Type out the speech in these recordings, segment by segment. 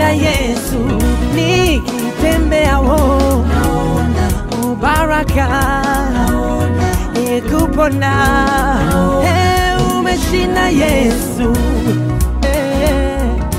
umeshinda Yesu, nikitembea wo naona baraka e kupona e, umeshinda Yesu e.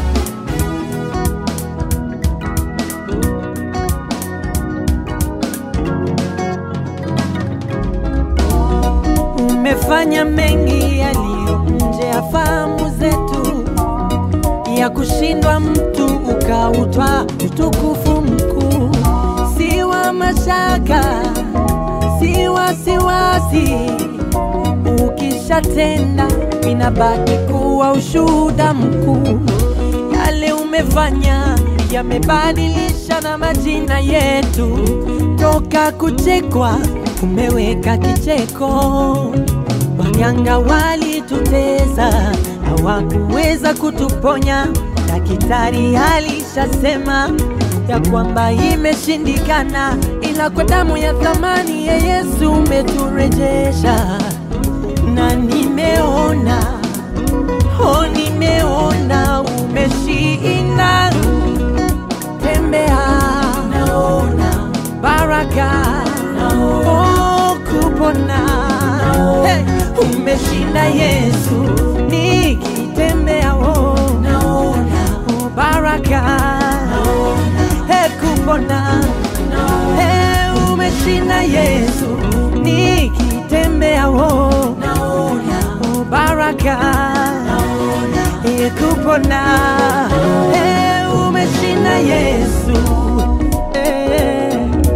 Umefanya mengi yaliyo nje ya fahamu zetu, ya kushindwa mtu ukautwa utukufu mkuu, si wa mashaka, si wasiwasi. Ukishatenda inabaki kuwa ushuhuda mkuu. Yale umefanya yamebadilisha na majina yetu, toka kuchekwa umeweka kicheko. Waganga walituteza, hawakuweza kutuponya. Daktari alishasema ya kwamba imeshindikana, ila kwa damu ya thamani ya Yesu umeturejesha, na nimeona oh, nimeona umeshinda. Tembea, naona baraka, oh, kupona hey, umeshinda Yesu, nikitembea oh, naona oh, baraka hey, kupona hey, umeshinda Yesu, nikitembea oh, naona oh, baraka hey, kupona hey, umeshinda Yesu hey.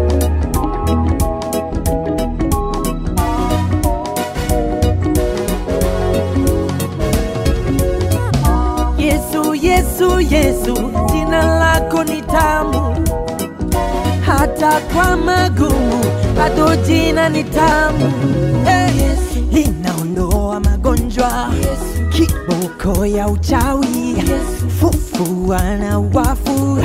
Yesu, Yesu, Yesu, jina lako ni tamu, hata kwa magumu bado jina ni tamu. Hey, linaondoa magonjwa, kiboko ya uchawi, fufua na wafu,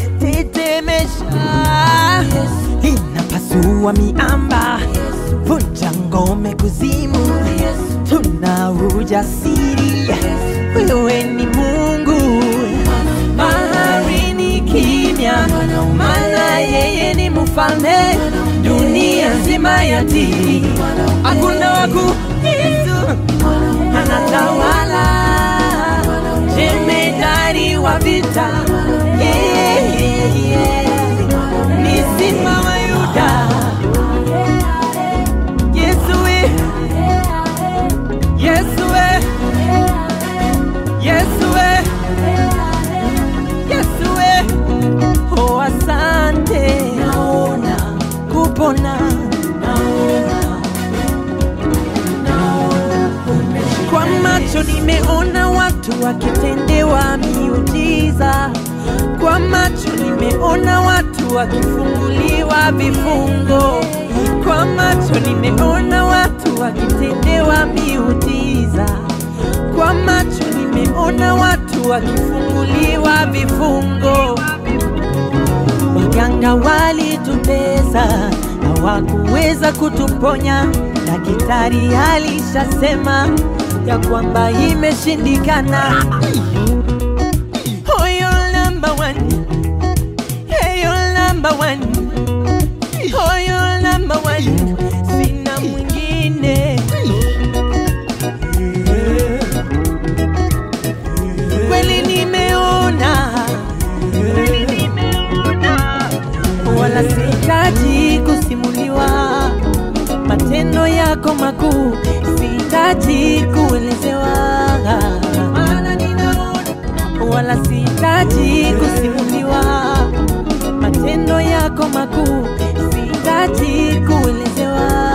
tetemesha, linapasua miamba, vunja ngome kuzimu, tuna ujasiri wewe ni Mungu, baharini kimya, maana yeye ni mfalme, dunia nzima yatii, hakuna waku Yesu anatawala, jemedari wa vita, yeah, yeah, yeah. ni simba wa Yuda, Yesu we, Yesu we. Yesu we, Yesu we, oh asante, naona kupona, naona, naona kwa macho nimeona watu wakitendewa miujiza, kwa macho nimeona watu wakifunguliwa vifungo, kwa macho nimeona watu wakitendewa miujiza, kwa macho nimeona watu wakifunguliwa vifungo. Waganga walitutesa, hawakuweza kutuponya. Daktari alishasema ya kwamba imeshindikana. Oh, you're number one. Hey, you're number one. Oh, you're number one. Sina mwingine. Kweli nimeona, kweli nimeona, wala sihitaji kusimuliwa matendo yako makuu, sihitaji kuelezewa, maana ninaona, wala sihitaji kusimuliwa matendo yako makuu, sihitaji kuelezewa